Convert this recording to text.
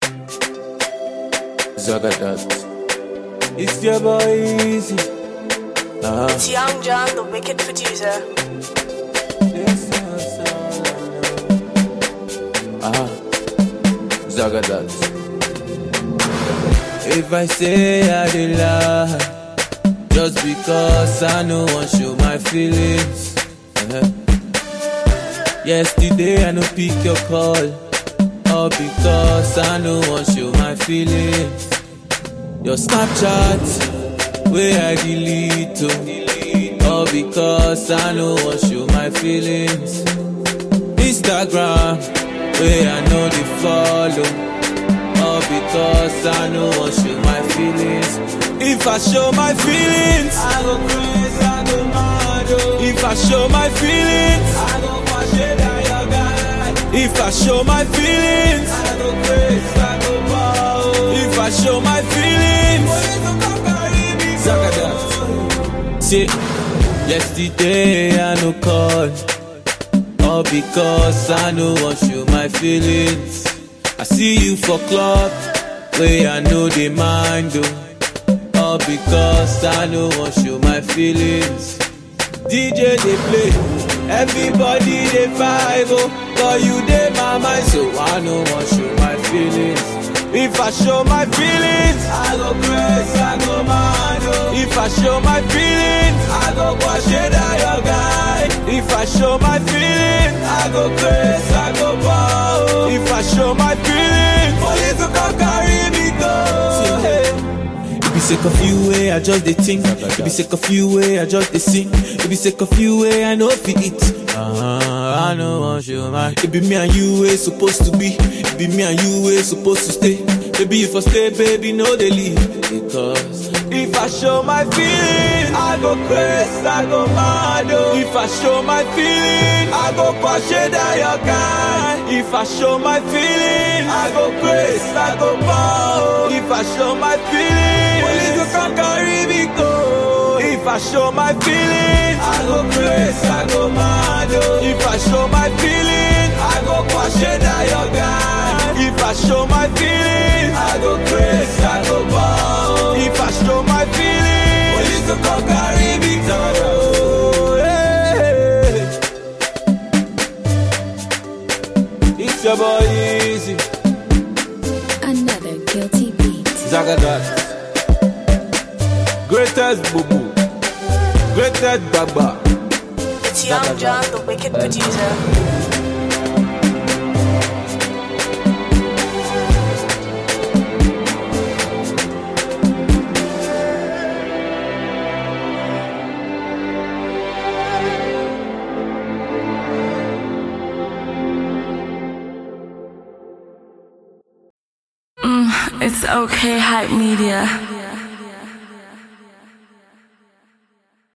Zagadat. It's your boy Easy. Uh-huh. It's Young John, the wicked producer. Yes, yes, uh-huh. Zagadat. If I say I did lie, just because I know want show my feelings. Uh-huh. Yesterday I no pick your call, all because I no want show my feelings. Your Snapchat, where I delete to, all because I no want show my feelings. Instagram, where I know they follow. All because I know want show my feelings. If I show my feelings, I go crazy, I go mad. oh. If I show my feelings, I go wash it down your guy. If I show my feelings, I go crazy, I go mad. oh. If I show my feelings, Zagadat. See, yesterday I no call. All because I know want show my feelings. I see you for club, where I know they mind oh. All because I know want show my feelings. DJ they play, everybody they vibe oh. But you they my mind, so I know want show my feelings. If I show my feelings, I go crazy, I go mad. oh. If I show my feelings, I go wash it out your guy. If I show my feelings, I go crazy, I go bow. If I show my feelings, police will come carry me go. It be sick of you way, I just dey think. It be sick of you way, I just dey sing. It be sick of you way, I know fi eat. Uh-huh, I know want you man. It be me and you way supposed to be. It be me and you way supposed to stay. Baby, if I stay, baby, no they leave. Because if I show my feelings, I go crazy, I go mad. oh. If I show my feelings, I go push it down your guy. If I show my feelings, I go crazy, I go bow. If I show my feelings, police will come carry me go. If I show my feelings, I go crazy, I go mad. oh. If I show my feelings, I go push it down your guy. If I show my feelings, I go crazy, I go bow. If I show my feelings, police will come carry me go. Hey. It's your boy Easy, Another guilty beat. Zagadat. Greatest boo boo, greatest baba. It's Young John, the wicked producer. It's okay, hype media.